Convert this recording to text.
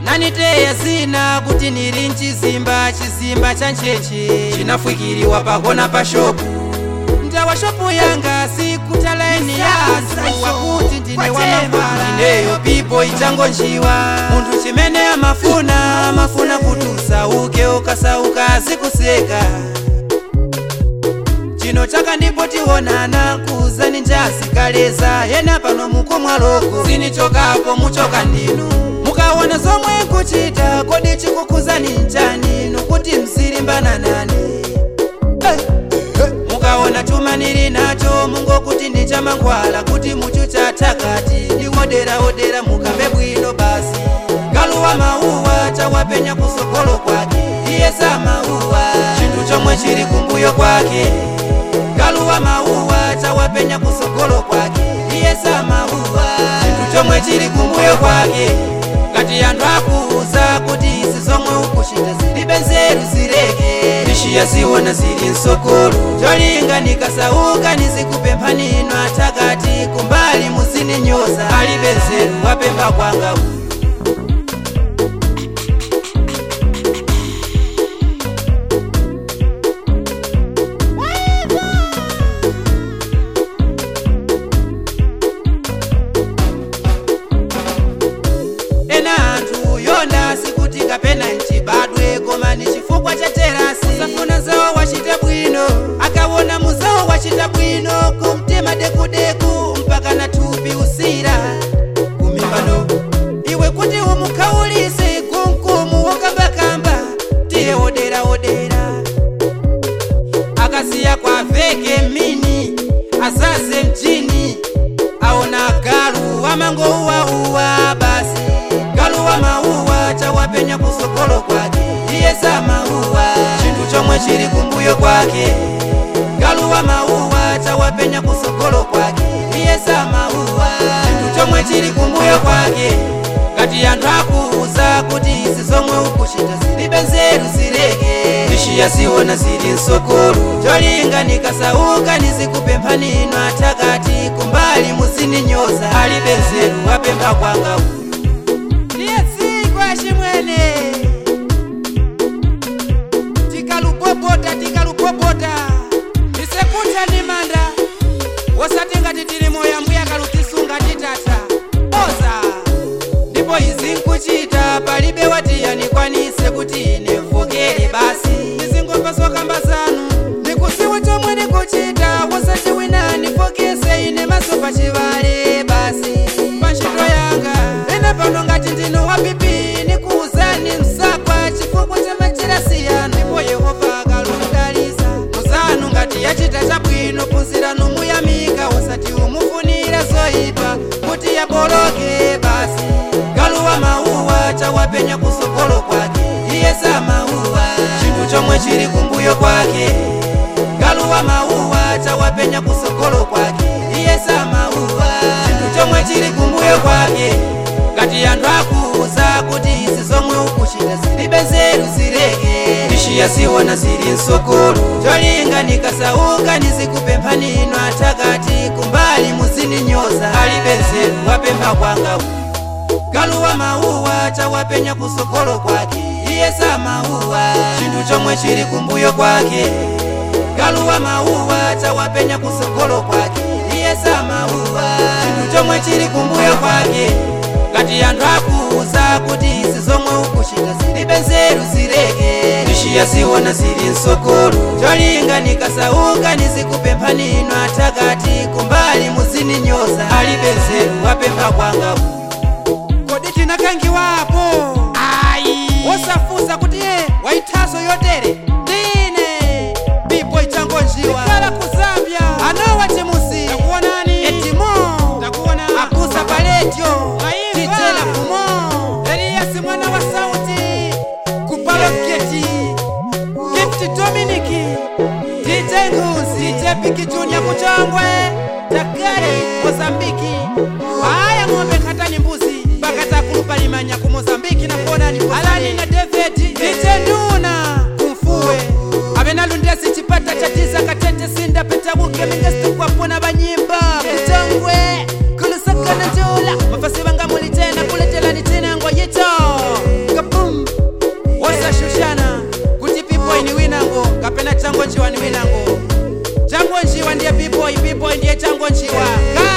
naniteya zina kuti nili mchizimba chizimba cha ncheche chinafwikiriwa pakona pa shopu njawa shopu yanga sikuta laini ya anthu wakuti ndine wamambala ineyo pipo ichangonjiwa munthu chimene amafuna amafuna kuti usauke ukasauka azikuseka chino chaka ndipo tionana kuzani njasikaleza yena pano mukomwaloko sinichokapo muchoka ndinu mukaona zomwe nkuchita kodi chikukuzani nchani nukuti msilimbana nane mukaona chuma nili nacho mungokuti ndi chamangwala kuti muchucha takati ndiwoderawodera mukambe bwino basi galuwa mauwa chawapenya kusogolo kwake iye sa mauwa chinthu chomwe chili kumbuyo kwake galuwa mauwa chawapenya kusogolo kwake iye sa mauwa chinthu chomwe chili kumbuyo kwake ngati anthu akuuza kuti izi zomwe ukuchita zilibe nzeru zileke tishiya ziwona zili msogolo cholinga nikasauka nizikupempha nino atakati kumbali muzininyoza alibe nzeru wapempha kwanga uyu ena anthu yonda sikuti kapena nchibadwe koma ni chifukwa cha terasi safuna zawo wachita bwino akawona muzawo wachita bwino kumtima dekudeku mpaka na thupi usira kumimbano iwe kuti umukhaulise kumkumu wokambakamba tiye wodera wodera akasiya kwa veke mini azaze mjini aona galu amangouwauwa basi galu wa mauwa chawapenya kusogolo kwake iye sa mauwa chinthu chomwe chili kumbuyo kwake galu wa mauwa chawapenya kusogolo kwake iye sa mauwa chinthu chomwe chili kumbuyo kwake ngati anthu akuuza kuti izi zomwe ukuchita zilibe nzeru zileke tishiya ziwona zili msogolo cholinga nikasauka nizikupempha nino atakati kumbali muzininyoza alibe nzeru wapempha kwanga uyu ndiye dziko achimwene tikalupopota tikalupopota tisekuta ni manda wosati ngati tili moyo mbuya kalutisunga titata oza ndipo izi nkuchita palibe watiyanikwanise kuti ine mvokere basi ndizingomva zokamba zanu ndikusiwa chomwe ndikuchita wosati wina ndifokese ine maso pachivale basi pantchito yanga ine pano ngati ndino wapipi nikuuzani msakwa chifukwa cha machirasi yanu ndipo yehova akaludalisa muzanu ngati yachita chabwino phunziranu muyamika wosati umufunira zoyipa kuti yaboloke basi galuwa mauwa chawapenya kusogolo kwake iye sa mauwa chinthu chomwe chili kumbuyo kwake galuwa mauwa chawapenya kusogolo kwake iye sa mauwa chinthu chomwe chili kumbuyo kwake ngati anthu akuuza kuti izi zomwe ukuchita zilibe nzeru zileke tishiya ziwona zili msogolo cholinga nikasauka nizikupempha nino atakati kumbali muzininyoza alibe nzeru wapempha kwanga uyu galuwa mauwa chawapenya kusogolo kwake iye sa mauwa chinthu chomwe chili kumbuyo kwake galuwa mauwa chawapenya kusogolo kwake iye sa mauwa chinthu chomwe chili kumbuyo kwake ngati anthu akuuza kuti izi zomwe ukuchita zilibe nzeru zileke tishiya ziwona zili msogolo cholinga nikasauka nizikupempha nino atakati kumbali muzininyoza alibe nzeru wapempha kwanga uyu kodi tinakangiwapo ayi wosafusa kuti ye waithaso yotere ndine bibo ichangonjiwa ikala ku zambia anowa timusi takuonani etimo takuona akusa paletyo tijela kumo eliyasi mwana wa sauti kupaloketi gift dominiki dj nguzi dj piki junior kuchongwe takari mozambiki haya ng'ombe katani mbuzi bakatakulupalimannya ku mozambiki nakuonani alani na david dj nduna kumfuwe abenalundesi chipata cha tisa katete sinda petabuke mingesitukwapona banyimba kuchongwe kulusakana njula mafasi bangamuli tena kuletelani tena ngoyito changonjiwa ndiye pipoyi pipoyi ndiye changonjiwa